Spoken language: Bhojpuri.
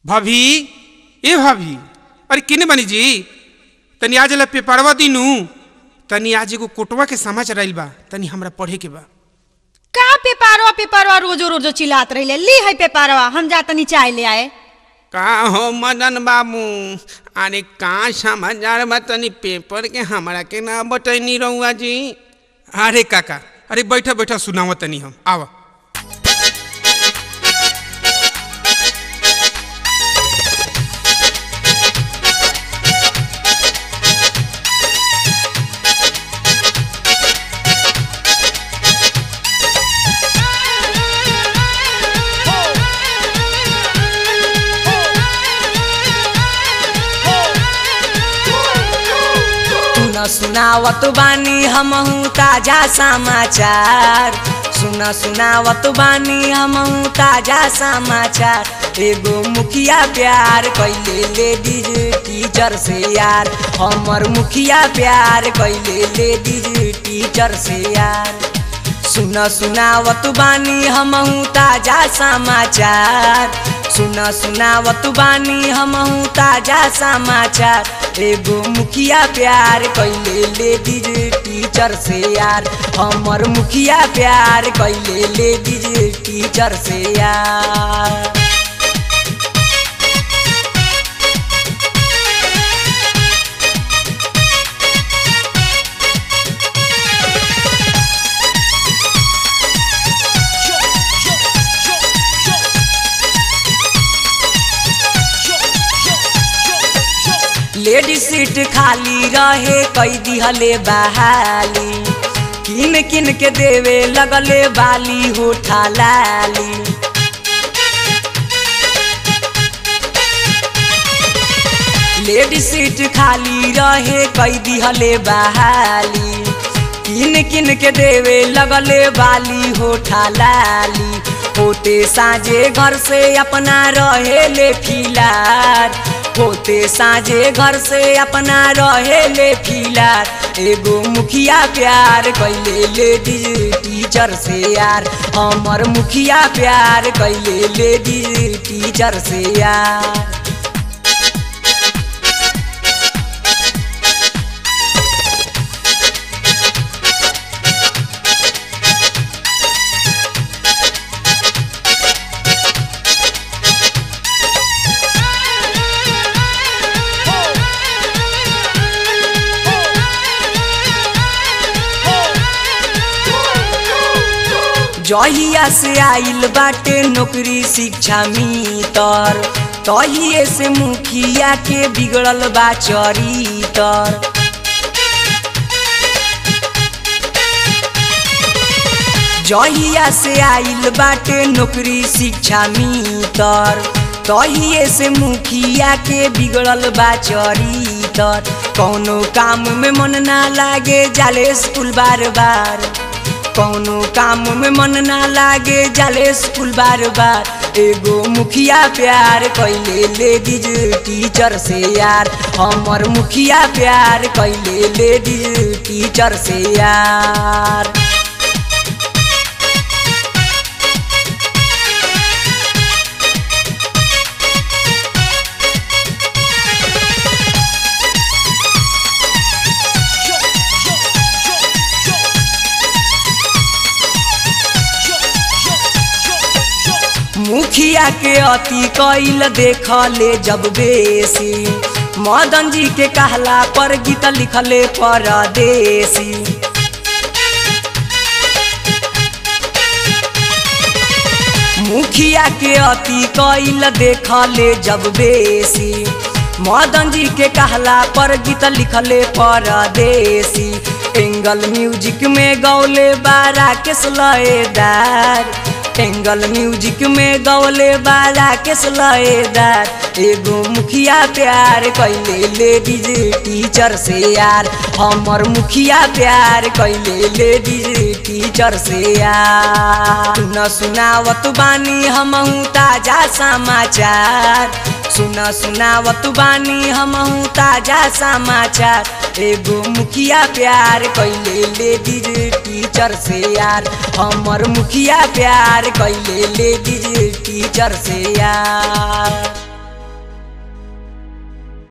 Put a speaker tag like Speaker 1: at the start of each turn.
Speaker 1: भाभी ए भाभी अरे किने बनी जी तनी आज ला पेपरवा दिनू तनी आज एगो कोटवा के समाचार आइल बा तनी हमरा पढ़े के बा
Speaker 2: का पेपारवा पेपारवा रोजो रोजो चिल्लात रहिले ली है पेपारवा हम जा तनी चाय ले आए
Speaker 1: का हो मदन बाबू अरे का समाचार बा तनी पेपर के हमरा के ना बतैनी रहुआ जी अरे काका अरे बैठा बैठा सुनावा तनी हम आवा
Speaker 3: सुन सुनावत बानी हमहू ताजा समाचार सुन सुनावत बानी हमहू ताजा समाचार एगो मुखिया प्यार कैले लेडीज टीचर से यार हमर मुखिया प्यार कैले लेडीज टीचर से यार सुन सुनावत बानी हमहू ताजा समाचार सुन सुनावत बानी हमहू ताजा समाचार एगो मुखिया प्यार कैले लेडीज टीचर से यार हमर मुखिया प्यार कैले लेडीज टीचर से यार लेडी सीट खाली रहे कई दिहले बहाली किन किन के देवे लगले बाली होठा लाली लेडी सीट खाली रहे कई दिहले बहाली किन किन के देवे लगले बाली होठा लाली होते साँझे घर से अपना रहे ले फिलार होते साँझे घर से अपना रहे ले फिलार एगो मुखिया प्यार कैले लेडीज टीचर से यार हमर मुखिया प्यार कैले लेडीज टीचर से यार जहिया से आइल बाटे नौकरी शिक्षा मितर तहिए से मुखिया के बिगड़ल बा चरितर जहिया से आइल बाटे नौकरी शिक्षा मितर तहिए से मुखिया के बिगड़ल बा चरितर कौनो काम में मन ना लागे जाले स्कूल बार बार कौनो काम में मन ना लागे जाले स्कूल बार बार एगो मुखिया प्यार कैले लेडीज टीचर से यार हमर मुखिया प्यार कैले लेडीज टीचर से यार मुखिया के अति कैल देख ले जब बेसी मदन जी के कहला पर गीत लिखले परदेसी मुखिया के अति कैल देख ले जब बेसी मदन जी के कहला पर गीत लिखले परदेसी एंगल म्यूजिक में गौले बारा के सलएदार एंगल म्यूजिक में गौले बारा के सलएदार एगो मुखिया प्यार कैले लेडीज टीचर से यार हमर मुखिया प्यार कैले लेडीज टीचर से यार सुन सुनावत बानी हमहू ताजा समाचार सुन सुनावत बानी हमहू ताजा समाचार एगो मुखिया प्यार कैले लेडीज टीचर से यार हमर मुखिया प्यार कैले लेडीज टीचर से यार